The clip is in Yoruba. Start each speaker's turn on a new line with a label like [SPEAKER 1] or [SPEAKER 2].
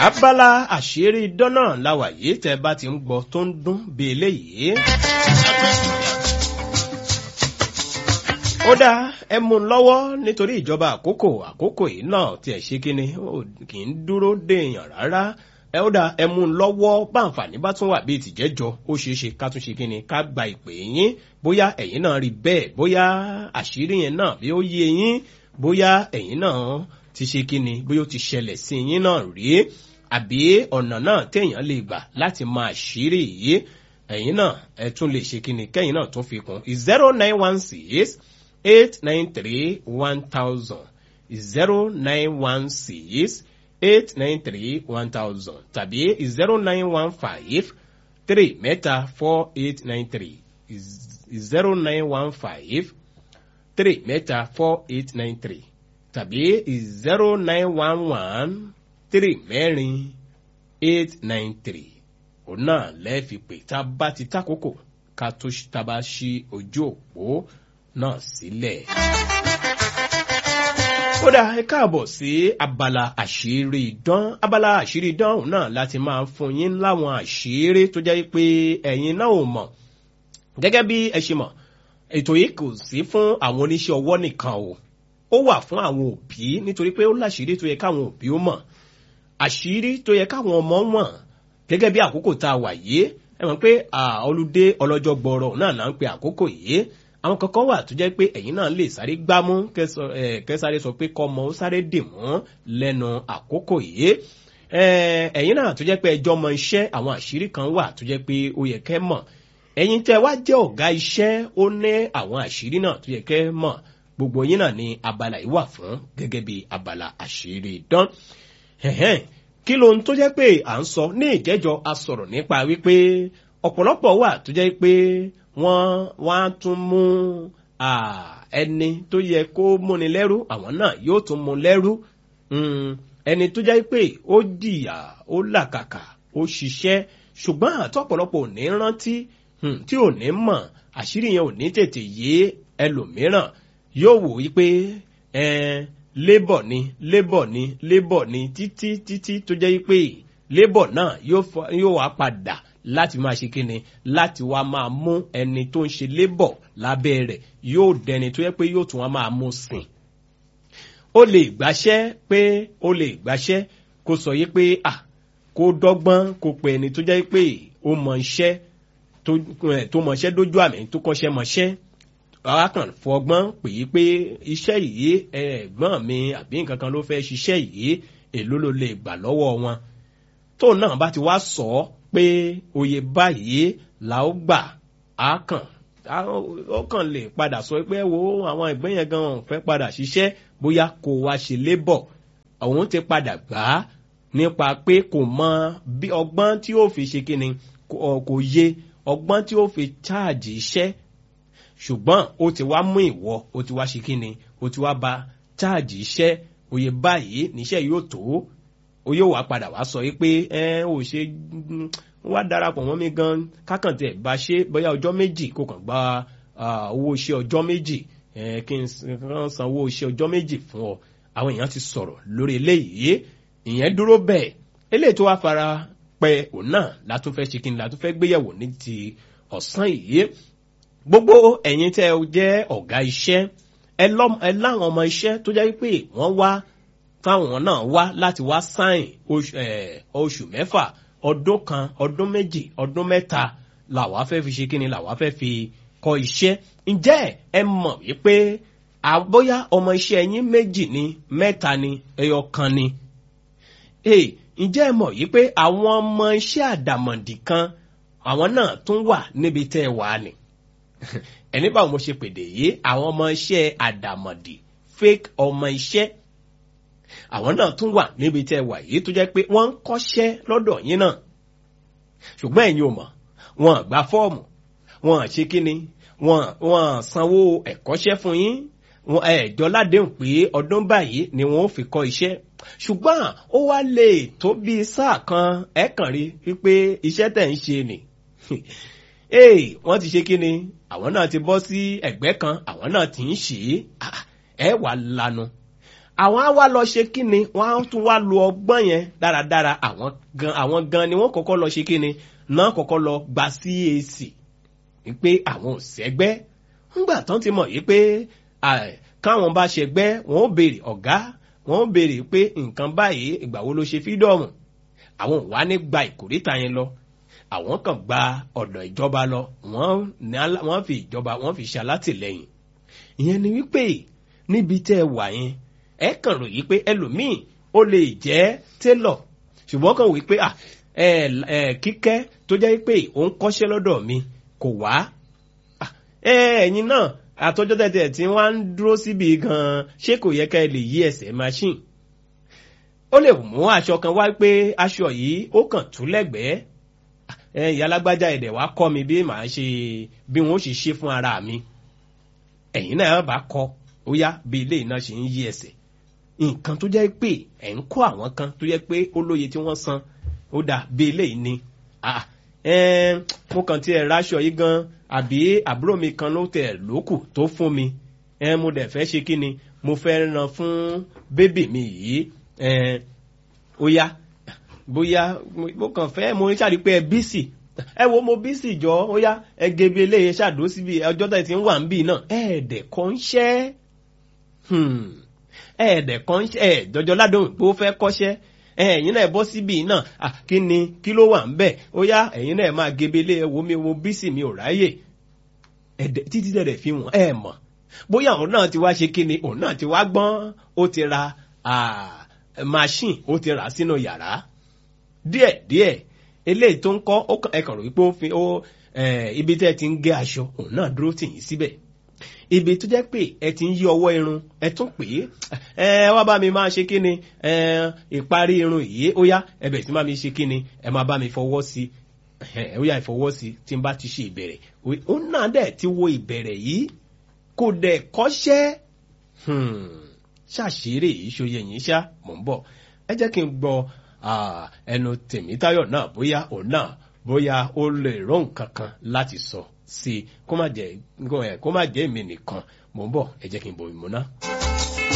[SPEAKER 1] abala àṣírí idán náà láwà yìí tẹ́ bá ti ń gbọ́ tó ń dún bí eléyìí. ó dáa ẹ mú un lọ́wọ́ nítorí ìjọba àkókò àkókò yìí náà tiẹ̀ ṣe kíni kì í dúró déèyàn rárá ẹ ó dáa ẹ mú un lọ́wọ́ báǹfààní bá tún wà bíi tìjẹ́jọ ó ṣeé ṣe ká tún ṣe kíni ká gba ìpè yín bóyá ẹ̀yin náà rí bẹ́ẹ̀ bóyá àṣírí yẹn náà bí ó yé yín bóyá ẹ̀yin náà ti ṣe kíni bóyá ó ti ṣẹlẹ̀ sí yín náà rí àbí ọ̀nà náà téèyàn lè gbà láti máa ṣírí yìí ẹ̀yin náà ẹ tún lè ṣe kíni kẹ́yìn náà tún fi kún zero nine one six eight nine three one thousand zero nine one six eight nine three one thousand tàbí zero nine one five three mẹ́ta four eight nine three zero nine one five three mẹ́ta four eight nine three tàbí zero nine one one three mẹ́rin eight nine three òun náà lẹ́ẹ̀fi pé tá a bá ti tákòókò ká tó tá a bá ṣí ojú òpó náà sílẹ̀. ó dá ẹ káàbọ̀ sí abala àṣírí idán abala àṣírí idán òun náà láti máa fún yín láwọn àṣírí tó jẹ́ pé ẹ̀yin náà ò mọ̀ gẹ́gẹ́ bí ẹ ṣe mọ̀ ètò yìí kò sí fún àwọn oníṣẹ́ ọwọ́ nìkan o ó wà fún àwọn òbí nítorí pé ó láṣìírí tó yẹ káwọn òbí ó mọ̀ àṣírí tó yẹ káwọn ọmọ mọ̀ gẹ́gẹ́ bí àkókò tá a wà yìí ẹ mọ̀ pé olùdé ọlọ́jọ́ gbọ́rọ̀ náà là ń pe àkókò yìí àwọn kankan wà tó jẹ́ pé ẹ̀yin náà lè sáré gbámú kẹsáré sọ pé kọ́mọ ó sáré dì mọ́ lẹ́nu àkókò yìí ẹ̀yin náà tó jẹ́ pé ẹjọ́ mọ iṣẹ́ àwọn àṣírí kan wà tó jẹ́ pé ó yẹ kẹ́ mọ̀ ẹ̀yin tẹ́ wá jẹ́ ọ̀gá iṣẹ́ ó ní àwọn àṣírí náà tó yẹ kẹ́ mọ̀ gbogbo yín náà ni abala yìí wà fún gẹ́gẹ́ bí abala àṣírí idán kí lóhun tó jẹ́ pé à ń sọ ní ìjẹ́jọ́ a sọ̀rọ̀ nípa wípé ọ̀pọ̀lọpọ̀ wà tó jẹ́ pé wọ́n wá tún mú ẹni tó yẹ kó múni lẹ́rú àwọn náà yóò tún mú lẹ́rú ẹni tó jẹ́ pé ó jìyà ó làkàkà ó ṣiṣẹ́ ṣùgbọ́n àtọ́pọ̀lọpọ̀ ò ní rántí tí ò ní mọ̀ àṣírí yẹn ò ní tètè yé ẹlòmíràn yóò wò wípé labour ni labour ni labour ni títí títí tó jẹ́ pé labour náà yóò wá padà láti máa ṣe kíni láti wá máa mú ẹni tó ń ṣe labour lábẹ́ rẹ̀ yóò dẹni tó yẹ pé yóò tún wá máa mú sìn. ó lè gbàṣẹ́ pé ó lè gbàṣẹ́ kó sọ yí pé à kó dọ́gbọ́n kó pe ẹni tó jẹ́ pé ó mọ iṣẹ́ tó mọ iṣẹ́ dójú àmì tó kọ́ṣẹ́ mọṣẹ́ arákàn fọgbọ́n pè é pé iṣẹ́ yìí ẹ̀gbọ́n mi àbí nǹkan kan ló fẹ́ ṣiṣẹ́ yìí èló ló lè gbà lọ́wọ́ wọn tóun náà bá ti wá sọ ọ́ pé oyè báyìí là ó gbà á kàn ó kàn lè padà sọ pé wo àwọn ẹgbẹ́ yẹn gan fẹ́ padà ṣiṣẹ́ bóyá kò wá ṣe lébọ̀ òun ti padà gbà á nípa pé kò mọ bí ọgbọ́n tí ó fi ṣe kíni kò yé ọgbọ́n tí ó fi cháàjì iṣẹ́ ṣùgbọ́n ó ti wá mú ìwọ ó ti wá ṣe kí ni ó ti wá ba cháàjì iṣẹ́ òye báyìí níṣẹ́ yóò tó ó yóò wá padà wá sọ pé ẹ ò ṣe wá darapọ̀ mọ́ mi gan kákàntẹ̀ bá ṣe bóyá ọjọ́ méjì kó kàn gba owó iṣẹ́ ọjọ́ méjì kí n san owó iṣẹ́ ọjọ́ méjì fún ọ àwọn èèyàn ti sọ̀rọ̀ lórí eléyìí ìyẹn dúró bẹ́ẹ̀ eléyìí tó wá fara pẹ́ òun náà látúnfẹ́ ṣe kí ni látúnfẹ́ gbéyẹ̀wò ní ti ọ̀sán yìí gbogbo ẹ̀yin tẹ́ ẹ jẹ́ ọ̀gá iṣẹ́ ẹ láwọn ọmọ iṣẹ́ tó jẹ́ pé wọ́n wá táwọn náà wá láti wá sáìn oṣù mẹ́fà ọdún kan ọdún méjì ọdún mẹ́ta làwa fẹ́ fi ṣe kíni làwa fẹ́ fi kọ́ iṣẹ́ ǹjẹ́ ẹ mọ̀ wípé àbóyá ọmọ iṣẹ́ yín méjì ni mẹ́ta ni ẹyọ kan ni ǹjẹ́ ẹ mọ̀ wípé àwọn ọmọ iṣẹ́ àdàmọ̀dì kan àwọn náà tún wà níbi tẹ́ ẹ wà ni ẹni báwo mo ṣe pèdè yìí àwọn ọmọ iṣẹ́ àdàmọ̀dì fake ọmọ iṣẹ́ àwọn náà tún wà níbi tẹ́ wà yìí tó jẹ́ pé wọ́n ń kọ́ṣẹ́ lọ́dọ̀ yín náà ṣùgbọ́n ẹ̀yin ò mọ̀ wọn gba fọ́ọ̀mù wọn ṣe kíni wọn wọn sanwó ẹ̀kọ́ṣẹ́ fún yín wọn ẹ̀jọ́ ládéhùn pé ọdún báyìí ni wọn ò fi kọ́ iṣẹ́ ṣùgbọ́n ó wá lè tó bí sáà kan ẹ̀ kàn rí wípé iṣẹ́ tẹ̀ ń ṣe nì ee wọ́n ti ṣe kí ni àwọn náà ti bọ́ sí ẹ̀gbẹ́ kan àwọn náà ti ń ṣe é ẹ wà lanu àwọn á wá lọ ṣe kíni wọ́n á tún wá lo ọgbọ́n yẹn dáradára àwọn gan àwọn gan ni wọ́n kọ́kọ́ lọ ṣe kíni náà kọ́kọ́ lọ gba CAC wípé àwọn ò sẹ́gbẹ́ ńgbà tán ti mọ̀ yìí pé káwọn bá ṣẹgbẹ́ wọn ó béèrè ọ̀gá wọn ó béèrè pé nǹkan báyìí ìgbà wo ló ṣe fídọ̀mù àwọn ò wá ní gba ìkórìtà yẹn lọ àwọn kan gba ọ̀dọ̀ ìjọba lọ wọ́n fi ìjọba wọ́n fi ṣe alátìlẹyìn ìyẹn ni wípé níbi tẹ́ ẹ wà yẹn ẹ kàn rò yìí pé ẹlòmíì ó lè jẹ́ télọ̀ ṣùgbọ́n kàn wí pé kíkẹ́ tó jẹ́ pé òun kọ́ṣẹ́ lọ́dọ̀ mi kò wá ẹ̀yin náà àtọ́jọ́ tẹ̀tẹ̀ tí wọ́n á ń dúró síbi gan-an ṣé kò yẹ ká ẹ lè yí ẹsẹ̀ machine ó lè mú aṣọ kan wá pé aṣọ yìí ó kàn tú lẹ́gbẹ̀ẹ́ ìyá alágbájá ẹ̀dẹ̀ wá kọ́ mi bí màá ṣe bí wọ́n ó ṣe ṣe fún ara mi ẹ̀yin náà bá kọ́ ó yá bí ilé iná ṣe ń yí ẹsẹ̀ nǹkan tó jẹ́ pé ẹ̀ ń kọ́ àwọn kan tó jẹ́ pé ó lóye tí wọ́n san ó dà bí ilé yìí ni mo kàn tiẹ̀ ráṣọ yìí gan àbí àbúrò mi kan ló tẹ̀ lókù tó fún mi mo dẹ̀ fẹ́ ṣe kí ni mo fẹ́ ran fún bébì mi yìí ó yá bóyá mo kàn fẹ́ mo ń ṣàrí pé ẹ bísì ẹ wo mo bísì jọ ó yá ẹ gebe eléyè ṣàdó síbi ọjọ́ tẹ̀ tí ń wà ń bì náà ẹ̀ẹ́dẹ̀ kan ń ṣẹ́ ẹ̀ẹ́dẹ̀ kan ń ṣẹ́ ẹ̀ jọjọ ládùn pé ó fẹ́ kọ́ṣẹ́ ẹ̀yin náà bọ́ síbi náà kí ni kí ló wà ń bẹ̀ ó yá ẹ̀yin náà máa gebele ẹ wo mi wo bísì mi ò ráyè ẹ̀dẹ̀ títí tẹ̀dẹ̀ fi wọ́n ẹ̀ mọ̀ bóyá òun náà ti wá ṣe kí ni òun náà ti wá gbọ́n ó ti ra machine ó ti rà sínú yàrá díẹ̀ díẹ̀ eléyìí tó ń kọ́ ẹ̀kàn rò wípé ó fi ó ibi tẹ́ ẹ ti ń gé aṣọ òun náà dúró tì yín síbẹ̀ ibi tó jẹ́ pé ẹ ti ń yí ọwọ́ irun ẹ tún pè é ẹ wá bá mi máa ṣe kí ni ìparí irun yìí ó yá ẹ bẹ̀rẹ̀ sí máa mi ṣe kí ni ẹ máa bá mi fọwọ́ sí ẹ ó yá ìfọwọ́ sí tí n bá ti ṣe ìbẹ̀rẹ̀ ó náà dẹ̀ ti wo ìbẹ̀rẹ̀ yìí kò dẹ̀ kọ́ṣẹ́ ṣàṣírí ìṣòye yìí ṣá mò ń bọ̀ ẹ jẹ́ kí n gbọ́ ẹnu tèmítáyọ̀ náà bóyá òun náà bóyá ó lè rọ nǹkan kan láti sọ sí i kó má jẹ́ èmi nìkan mò ń bọ̀ ẹ jẹ́ kí n bo ìmúná.